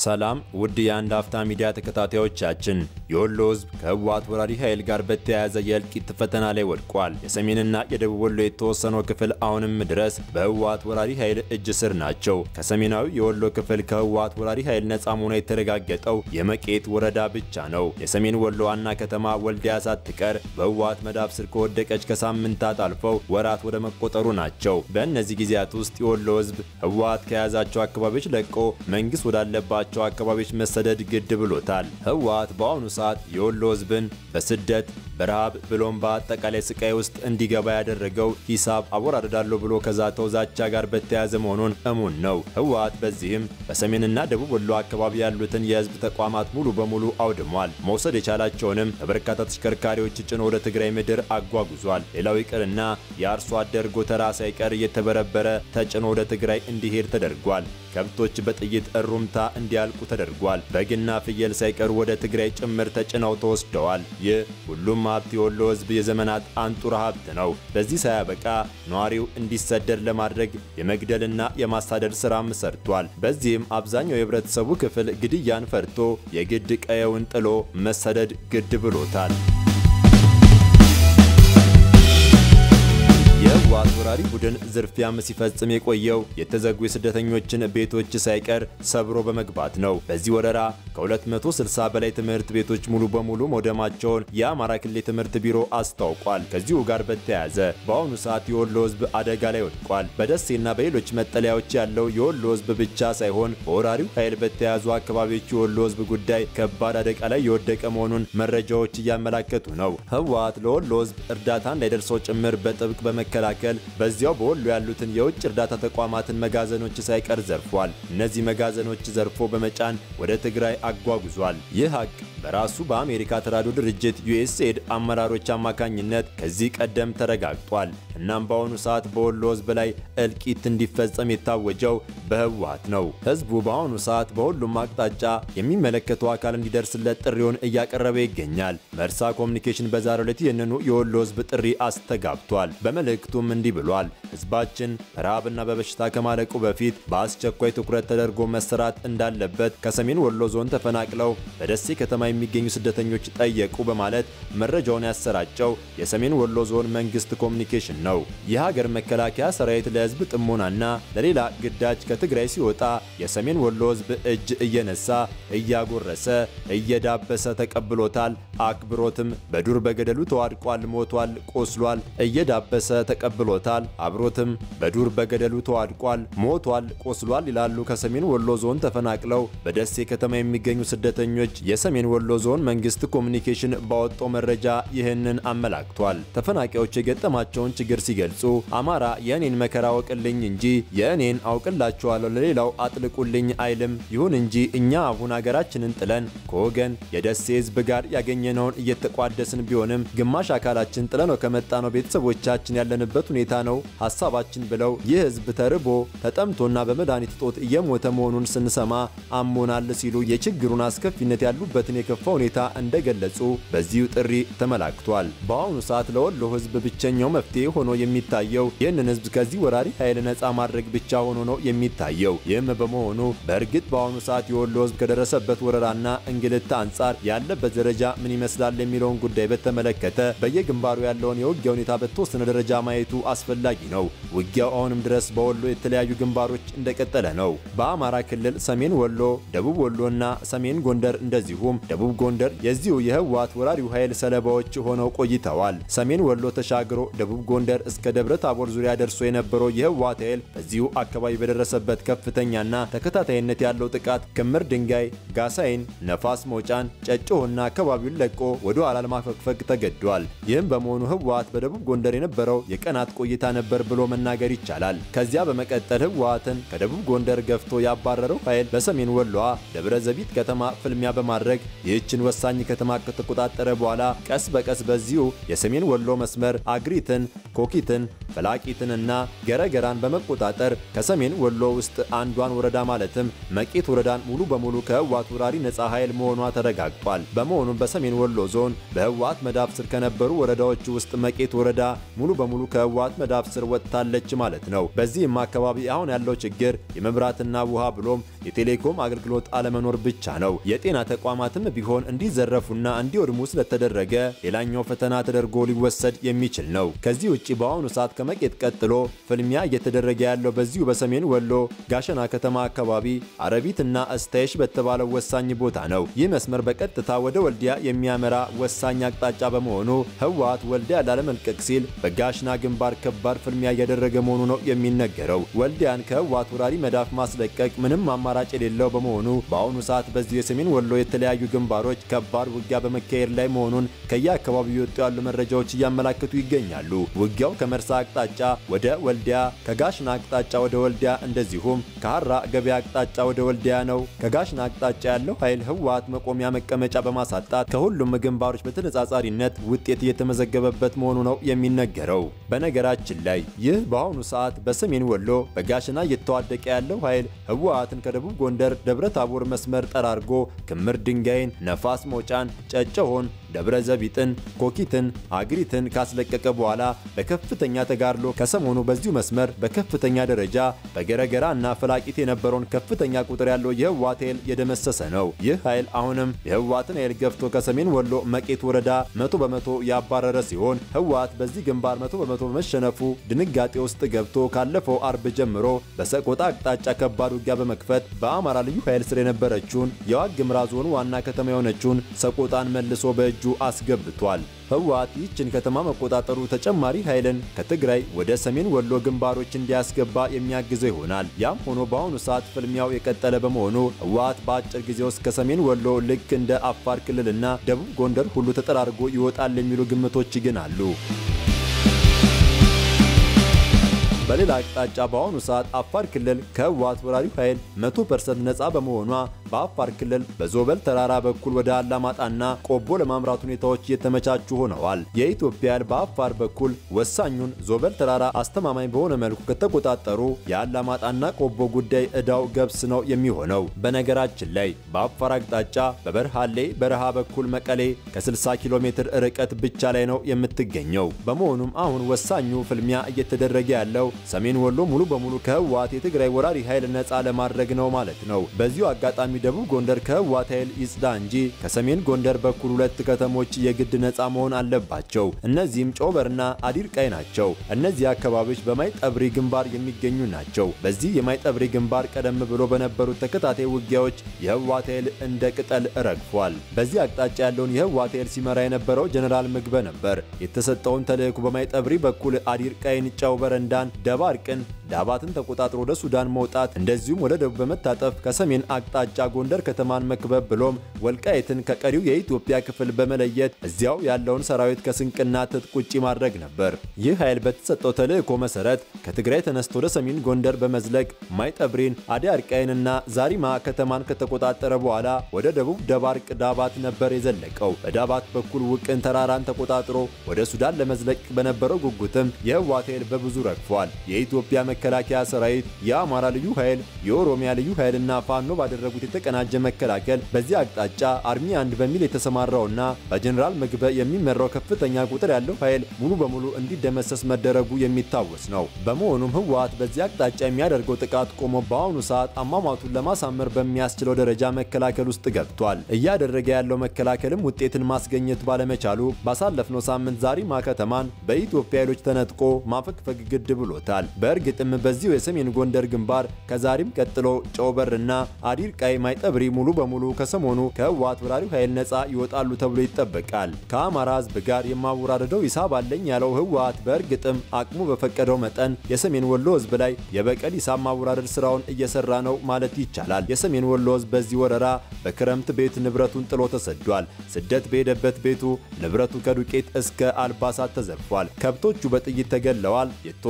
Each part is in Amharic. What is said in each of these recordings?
ሰላም ውድ የአንድ አፍታ ሚዲያ ተከታታዮቻችን፣ የወሎ ሕዝብ ከህወሓት ወራሪ ኃይል ጋር በተያያዘ የእልቂት ፈተና ላይ ወድቋል። የሰሜንና የደቡብ ወሎ የተወሰነው ክፍል አሁንም ድረስ በህወሓት ወራሪ ኃይል እጅ ስር ናቸው። ከሰሜናዊ የወሎ ክፍል ከህወሓት ወራሪ ኃይል ነጻ መሆኗ የተረጋገጠው የመቄት ወረዳ ብቻ ነው። የሰሜን ወሎ ዋና ከተማ ወልዲያ ሳትቀር በህወሓት መዳፍ ስር ከወደቀች ከሳምንታት አልፈው ወራት ወደ መቆጠሩ ናቸው። በእነዚህ ጊዜያት ውስጥ የወሎ ሕዝብ ህወሓት ከያዛቸው አካባቢዎች ለቆ መንግስት ወዳለባቸው አካባቢዎች መሰደድ ግድ ብሎታል። ህወሓት በአሁኑ ሰዓት የወሎ ህዝብን በስደት በረሃብ ብሎም በአጠቃላይ ስቃይ ውስጥ እንዲገባ ያደረገው ሂሳብ አወራርዳለሁ ብሎ ከዛተው ዛቻ ጋር በተያያዘ መሆኑን እሙን ነው። ህወሓት በዚህም በሰሜንና ደቡብ ወሎ አካባቢ ያሉትን የህዝብ ተቋማት ሙሉ በሙሉ አውድሟል። መውሰድ የቻላቸውንም በበርካታ ተሽከርካሪዎች ጭኖ ወደ ትግራይ ምድር አጓጉዟል። ሌላው ይቅርና የአርሶ አደር ጎተራ ሳይቀር እየተበረበረ ተጭኖ ወደ ትግራይ እንዲሄድ ተደርጓል። ከብቶች በጥይት እሩምታ እንዲያልቁ ተደርጓል። በግና ፍየል ሳይቀሩ ወደ ትግራይ ጭምር ተጭነው ተወስደዋል። ይህ ሁሉም ሀብት የወሎ ህዝብ የዘመናት አንጡራ ሀብት ነው። በዚህ ሳያበቃ ነዋሪው እንዲሰደድ ለማድረግ የመግደልና የማሳደድ ስራም ሰርቷል። በዚህም አብዛኛው የህብረተሰቡ ክፍል ግድያን ፈርቶ የግድ ቀየውን ጥሎ መሰደድ ግድ ብሎታል። የህወሓት ወራሪ ቡድን ዝርፊያም ሲፈጽም የቆየው የተዘጉ የስደተኞችን ቤቶች ሳይቀር ሰብሮ በመግባት ነው። በዚህ ወረራ ከ260 በላይ ትምህርት ቤቶች ሙሉ በሙሉ መውደማቸውን የአማራ ክልል ትምህርት ቢሮ አስታውቋል። ከዚሁ ጋር በተያያዘ በአሁኑ ሰዓት የወሎ ህዝብ አደጋ ላይ ወድቋል። በደሴና በሌሎች መጠለያዎች ያለው የወሎ ህዝብ ብቻ ሳይሆን በወራሪው ኃይል በተያዙ አካባቢዎች የወሎ ህዝብ ጉዳይ ከባድ አደጋ ላይ የወደቀ መሆኑን መረጃዎች እያመላከቱ ነው። ህወሓት ለወሎ ህዝብ እርዳታ እንዳይደርሰው ጭምር በጥብቅ በመከላከል በዚያው በወሎ ያሉትን የውጭ እርዳታ ተቋማትን መጋዘኖች ሳይቀር ዘርፏል። እነዚህ መጋዘኖች ዘርፎ በመጫን ወደ ትግራይ አጓጉዟል። ይህ ሀቅ በራሱ በአሜሪካ ተራድኦ ድርጅት ዩኤስኤድ አመራሮች አማካኝነት ከዚህ ቀደም ተረጋግጧል። እናም በአሁኑ ሰዓት በወሎ ህዝብ ላይ እልቂት እንዲፈጸም የታወጀው በህወሓት ነው። ህዝቡ በአሁኑ ሰዓት በሁሉም አቅጣጫ የሚመለከተው አካል እንዲደርስለት ጥሪውን እያቀረበ ይገኛል። መርሳ ኮሚኒኬሽን በዛሬው ዕለት ይህንኑ የወሎ ህዝብ ጥሪ አስተጋብቷል። በመልእክቱም እንዲህ ብሏል። ህዝባችን በረሃብና በበሽታ ከማለቁ በፊት በአስቸኳይ ትኩረት ተደርጎ መሰራት እንዳለበት ከሰሜን ወሎ ዞን ተፈናቅለው በደሴ ከተማ የሚገኙ ስደተኞች ጠየቁ በማለት መረጃውን ያሰራጨው የሰሜን ወሎ ዞን መንግስት ኮሚኒኬሽን ነው። የሀገር መከላከያ ሰራዊት ለህዝብ ጥሞናና ለሌላ ግዳጅ ከትግራይ ሲወጣ የሰሜን ወሎ ህዝብ እጅ እየነሳ እያጎረሰ እየዳበሰ ተቀብሎታል። አክብሮትም በዱር በገደሉ ተዋድቋል፣ ሞቷል፣ ቆስሏል። እየዳበሰ ተቀብሎታል። አብሮትም በዱር በገደሉ ተዋድቋል፣ ሞቷል፣ ቆስሏል ይላሉ ከሰሜን ወሎ ዞን ተፈናቅለው በደሴ ከተማ የሚገኙ ስደተኞች የሰሜን ወሎ ዞን መንግስት ኮሚኒኬሽን ባወጣው መረጃ ይህንን አመላክቷል። ተፈናቃዮች የገጠማቸውን ችግር ሲገልጹ አማራ የእኔን መከራ አውቅልኝ እንጂ የእኔን አውቅላችኋለሁ ለሌላው አጥልቁልኝ አይልም። ይሁን እንጂ እኛ አሁን ሀገራችንን ጥለን ከወገን የደሴ ህዝብ ጋር ያገኘነውን እየተቋደስን ቢሆንም ግማሽ አካላችን ጥለነው ከመጣ ነው ቤተሰቦቻችን ያለንበት ሁኔታ ነው ሀሳባችን ብለው ይህ ህዝብ ተርቦ ተጠምቶና በመድኃኒት እጦት እየሞተ መሆኑን ስንሰማ አሞናል ሲሉ የችግሩን አስከፊነት ያሉበትን የከፋ ሁኔታ እንደገለጹ በዚሁ ጥሪ ተመላክቷል። በአሁኑ ሰዓት ለወሎ ህዝብ ብቸኛው መፍትሄ ሆኖ የሚታየው ይህንን ህዝብ ከዚህ ወራሪ ኃይል ነፃ ማድረግ ብቻ ሆኖ ነው የሚታየው። ይህም በመሆኑ በእርግጥ በአሁኑ ሰዓት የወሎ ህዝብ ከደረሰበት ወረራና እንግልት አንጻር ያለበት ደረጃ ምን ይመስላል የሚለውን ጉዳይ በተመለከተ በየግንባሩ ያለውን የውጊያ ሁኔታ በተወሰነ ደረጃ ማየቱ አስፈላጊ ነው። ውጊያው አሁንም ድረስ በወሎ የተለያዩ ግንባሮች እንደቀጠለ ነው። በአማራ ክልል ሰሜን ወሎ፣ ደቡብ ወሎና ሰሜን ጎንደር እንደዚሁም ደቡብ ጎንደር የዚሁ የህወሓት ወራሪው ኃይል ሰለባዎች ሆነው ቆይተዋል። ሰሜን ወሎ ተሻግሮ ደቡብ ጎንደር እስከ ደብረ ታቦር ዙሪያ ደርሶ የነበረው የህወሓት ኃይል በዚሁ አካባቢ በደረሰበት ከፍተኛና ተከታታይነት ያለው ጥቃት ክምር ድንጋይ፣ ጋሳይን፣ ነፋስ መውጫን፣ ጨጮሆና አካባቢውን ለቆ ወደ ኋላ ለማፈግፈግ ተገዷል። ይህም በመሆኑ ህወሓት በደቡብ ጎንደር የነበረው የቀናት ቆይታ ነበር ብሎ መናገር ይቻላል። ከዚያ በመቀጠል ህወሓትን ከደቡብ ጎንደር ገፍቶ ያባረረው ኃይል በሰሜን ወሎዋ ደብረ ዘቢት ከተማ ፍልሚያ በማድረግ ይህችን ወሳኝ ከተማ ከተቆጣጠረ በኋላ ቀስ በቀስ በዚሁ የሰሜን ወሎ መስመር አግሪትን፣ ኮኪትን፣ ፈላቂትንና ገረገራን በመቆጣጠር ከሰሜን ወሎ ውስጥ አንዷን ወረዳ ማለትም መቄት ወረዳን ሙሉ በሙሉ ከህወሓት ወራሪ ነጻ ኃይል መሆኗ ተረጋግጧል። በመሆኑም በሰሜን ወሎ ዞን በህወሓት መዳፍ ስር ከነበሩ ወረዳዎች ውስጥ መቄት ወረዳ ሙሉ በሙሉ ከህወሓት መዳፍ ስር ወጥታለች ማለት ነው። በዚህም አካባቢ አሁን ያለው ችግር የመብራትና ውሃ ብሎም የቴሌኮም አገልግሎት አለመኖር ብቻ ነው። የጤና ተቋማትም ቢሆን እንዲዘረፉና እንዲወድሙ ስለተደረገ ሌላኛው ፈተና ተደርጎ ሊወሰድ የሚችል ነው። ከዚህ ውጭ በአሁኑ ሰዓት ከመቄት ቀጥሎ ፍልሚያ እየተደረገ ያለው በዚሁ በሰሜን ወሎ ጋሸና ከተማ አካባቢ አረቢትና እስታይሽ በተባለው ወሳኝ ቦታ ነው። ይህ መስመር በቀጥታ ወደ ወልዲያ የሚያመራ ወሳኝ አቅጣጫ በመሆኑ ህወሓት ወልዲያ ላለመልቀቅ ሲል በጋሽና ግንባር ከባድ ፍልሚያ እያደረገ መሆኑ ነው የሚነገረው። ወልዲያን ከህወሓት ወራሪ መዳፍ ማስለቀቅ ምንም አማራጭ የሌለው በመሆኑ በአሁኑ ሰዓት በዚሁ የሰሜን ወሎ የተለያዩ ግንባሮች ከባድ ውጊያ በመካሄድ ላይ መሆኑን ከየአካባቢው የወጡ ያሉ መረጃዎች እያመላከቱ ይገኛሉ። ውጊያው ከመርሳ አቅጣጫ ወደ ወልዲያ፣ ከጋሽና አቅጣጫ ወደ ወልዲያ እንደዚሁም ከሐራ ገበያ አቅጣጫ ወደ ወልዲያ ነው። ከጋሽና አቅጣጫ ያለው ኃይል ህወሓት መቆሚያ መቀመጫ በማሳጣት ከሁሉም ግንባሮች በተነጻጻሪነት ውጤት እየተመዘገበበት መሆኑ ነው የሚነገረው። በነገራችን ላይ ይህ በአሁኑ ሰዓት በሰሜን ወሎ በጋሽና እየተዋደቀ ያለው ኃይል ህወሓትን ከደቡብ ጎንደር ደብረ ታቦር መስመር ጠራርጎ ክምር ድንጋይን፣ ነፋስ መውጫን፣ ጨጨሆን ደብረ ዘቢጥን፣ ኮኪትን፣ አግሪትን ካስለቀቀ በኋላ በከፍተኛ ተጋድሎ ከሰሞኑ በዚሁ መስመር በከፍተኛ ደረጃ በገረገራ እና ፈላቂት የነበረውን ከፍተኛ ቁጥር ያለው የህወሓት ኃይል የደመሰሰ ነው። ይህ ኃይል አሁንም የህወሓትን ኃይል ገፍቶ ከሰሜን ወሎ መቄት ወረዳ መቶ በመቶ ያባረረ ሲሆን ህወሓት በዚህ ግንባር መቶ በመቶ በመሸነፉ ድንጋጤ ውስጥ ገብቶ ካለፈው አርብ ጀምሮ በሰቆጣ አቅጣጫ ከባድ ውጊያ በመክፈት በአማራ ልዩ ኃይል ስር የነበረችውን የዋግ ኽምራ ዞን ዋና ከተማ የሆነችውን ሰቆጣን መልሶ በእጁ አስገብቷል። ህወሓት ይህችን ከተማ መቆጣጠሩ ተጨማሪ ኃይልን ከትግራይ ወደ ሰሜን ወሎ ግንባሮች እንዲያስገባ የሚያግዘው ይሆናል። ያም ሆኖ በአሁኑ ሰዓት ፍልሚያው የቀጠለ በመሆኑ ህወሓት በአጭር ጊዜ ውስጥ ከሰሜን ወሎ ልክ እንደ አፋር ክልልና ደቡብ ጎንደር ሁሉ ተጠራርጎ ይወጣል የሚሉ ግምቶች ግን አሉ። በሌላ አቅጣጫ በአሁኑ ሰዓት አፋር ክልል ከህወሓት ወራሪው ኃይል 100% ነፃ በመሆኗ በአፋር ክልል በዞበል ተራራ በኩል ወደ አላማጣና ቆቦ ለማምራት ሁኔታዎች እየተመቻቹ ሆነዋል። የኢትዮጵያ ኃይል በአፋር በኩል ወሳኙን ዞበል ተራራ አስተማማኝ በሆነ መልኩ ከተቆጣጠሩ የአላማጣና ቆቦ ጉዳይ ዕዳው ገብስ ነው የሚሆነው። በነገራችን ላይ በአፋር አቅጣጫ በበርሃሌ በረሃ በኩል መቀሌ ከ60 ኪሎ ሜትር ርቀት ብቻ ላይ ነው የምትገኘው። በመሆኑም አሁን ወሳኙ ፍልሚያ እየተደረገ ያለው ሰሜን ወሎ ሙሉ በሙሉ ከህወሓት የትግራይ ወራሪ ኃይል ነፃ ለማድረግ ነው ማለት ነው። በዚሁ አጋጣሚ ደቡብ ጎንደር ከህወሓት ኃይል ይጽዳ እንጂ ከሰሜን ጎንደር በኩል ሁለት ከተሞች የግድ ነፃ መሆን አለባቸው። እነዚህም ጮበርና አዲርቃይ ናቸው። እነዚህ አካባቢዎች በማይጠብሪ ግንባር የሚገኙ ናቸው። በዚህ የማይጠብሪ ግንባር ቀደም ብሎ በነበሩት ተከታታይ ውጊያዎች የህወሓት ኃይል እንደ ቅጠል ረግፏል። በዚህ አቅጣጫ ያለውን የህወሓት ኃይል ሲመራ የነበረው ጀኔራል ምግበ ነበር። የተሰጠውን ተልዕኮ በማይጠብሪ በኩል አዲርቃይን፣ ጨው በረንዳን ደባርቅን ዳባትን ተቆጣጥሮ ወደ ሱዳን መውጣት እንደዚሁም ወደ ደቡብ በመታጠፍ ከሰሜን አቅጣጫ ጎንደር ከተማን መክበብ ብሎም ወልቃይትን ከቀሪው የኢትዮጵያ ክፍል በመለየት እዚያው ያለውን ሰራዊት ከስንቅና ትጥቅ ውጪ ማድረግ ነበር። ይህ ኃይል በተሰጠው ተልዕኮ መሰረት ከትግራይ ተነስቶ ወደ ሰሜን ጎንደር በመዝለቅ ማይጠብሪን፣ አዲ አርቃይንና ዛሪማ ከተማን ከተቆጣጠረ በኋላ ወደ ደቡብ ደባርቅ ዳባት ነበር የዘለቀው። በዳባት በኩል ውቅን ተራራን ተቆጣጥሮ ወደ ሱዳን ለመዝለቅ በነበረው ጉጉትም የህወሓት ኃይል በብዙ ረግፏል። የኢትዮጵያ መከላከያ ሰራዊት፣ የአማራ ልዩ ኃይል፣ የኦሮሚያ ልዩ ኃይልና ፋኖ ባደረጉት የተቀናጀ መከላከል በዚህ አቅጣጫ አርሚ አንድ በሚል የተሰማራውና በጀኔራል ምግበ የሚመራው ከፍተኛ ቁጥር ያለው ኃይል ሙሉ በሙሉ እንዲደመሰስ መደረጉ የሚታወስ ነው። በመሆኑም ህወሓት በዚህ አቅጣጫ የሚያደርገው ጥቃት ቆሞ በአሁኑ ሰዓት አሟሟቱን ለማሳመር በሚያስችለው ደረጃ መከላከል ውስጥ ገብቷል። እያደረገ ያለው መከላከልም ውጤትን ማስገኘት ባለመቻሉ ባሳለፍነው ሳምንት ዛሪማ ከተማን በኢትዮጵያ ኃይሎች ተነጥቆ ማፈግፈግ ግድ ብሎታል። በእርግጥም በዚሁ የሰሜን ጎንደር ግንባር ከዛሪም ቀጥሎ ጨውበርና አዲር ቃይ ማይጠብሪ ሙሉ በሙሉ ከሰሞኑ ከህወሓት ወራሪው ኃይል ነፃ ይወጣሉ ተብሎ ይጠበቃል። ከአማራ ህዝብ ጋር የማወራረደው ሂሳብ አለኝ ያለው ህወሓት በእርግጥም አቅሙ በፈቀደው መጠን የሰሜን ወሎ ህዝብ ላይ የበቀል ሂሳብ ማወራረድ ስራውን እየሰራ ነው ማለት ይቻላል። የሰሜን ወሎ ህዝብ በዚህ ወረራ በክረምት ቤት ንብረቱን ጥሎ ተሰዷል። ስደት በሄደበት ቤቱ ንብረቱ ከዱቄት እስከ አልባሳት ተዘርፏል። ከብቶቹ በጥይት ተገለዋል። የተወሰኑት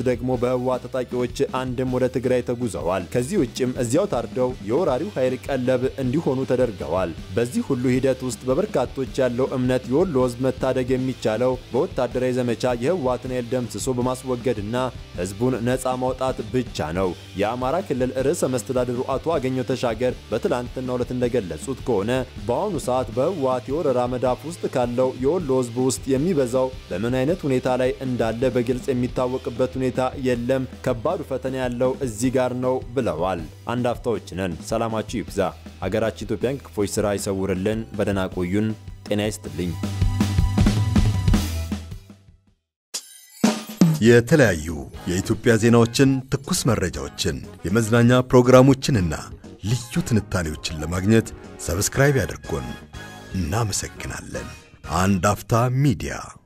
ደግሞ በህወሓት ታጣቂዎች አንድም ወደ ትግራይ ተጉዘዋል። ከዚህ ውጭም እዚያው ታርደው የወራሪው ኃይል ቀለብ እንዲሆኑ ተደርገዋል። በዚህ ሁሉ ሂደት ውስጥ በበርካቶች ያለው እምነት የወሎ ህዝብ መታደግ የሚቻለው በወታደራዊ ዘመቻ የህወሓትን ኃይል ደምስሶ በማስወገድና ህዝቡን ነፃ ማውጣት ብቻ ነው። የአማራ ክልል ርዕሰ መስተዳድሩ አቶ አገኘው ተሻገር በትላንትናው ዕለት እንደገለጹት ከሆነ በአሁኑ ሰዓት በህወሓት የወረራ መዳፍ ውስጥ ካለው የወሎ ህዝብ ውስጥ የሚበዛው በምን አይነት ሁኔታ ላይ እንዳለ በግልጽ የሚታወቅበት ሁኔታ የለም። ከባዱ ፈተና ያለው እዚህ ጋር ነው ብለዋል። አንድ አፍታዎች ነን። ሰላማችሁ ይብዛ። አገራችን ኢትዮጵያን ክፎች ስራ ይሰውርልን። በደህና ቆዩን። ጤና ይስጥልኝ። የተለያዩ የኢትዮጵያ ዜናዎችን፣ ትኩስ መረጃዎችን፣ የመዝናኛ ፕሮግራሞችንና ልዩ ትንታኔዎችን ለማግኘት ሰብስክራይብ ያድርጉን። እናመሰግናለን። አንድ አፍታ ሚዲያ